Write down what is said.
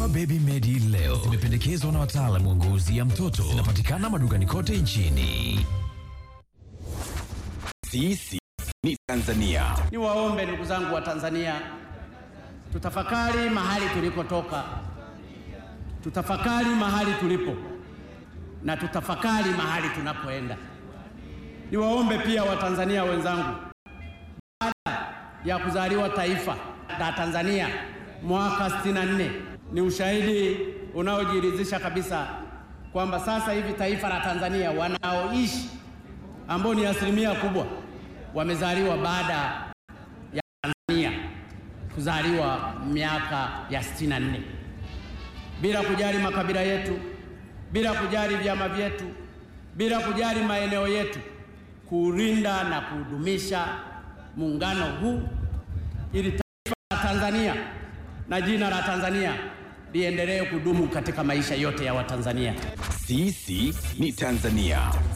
Dawa Baby Medi leo zimependekezwa na wataalamu wa ngozi ya mtoto. Zinapatikana madukani kote nchini. Sisi ni Tanzania. Niwaombe ndugu zangu wa Tanzania, tutafakari mahali tulikotoka, tutafakari mahali tulipo na tutafakari mahali tunapoenda. Niwaombe pia Watanzania wenzangu, baada ya kuzaliwa taifa la Tanzania mwaka 64 ni ushahidi unaojiridhisha kabisa kwamba sasa hivi taifa la Tanzania wanaoishi ambao ni asilimia kubwa wamezaliwa baada ya Tanzania kuzaliwa miaka ya 64 bila kujali makabila yetu, bila kujali vyama vyetu, bila kujali maeneo yetu, kuulinda na kudumisha muungano huu ili taifa la Tanzania na jina la Tanzania liendelee kudumu katika maisha yote ya Watanzania. Sisi ni Tanzania.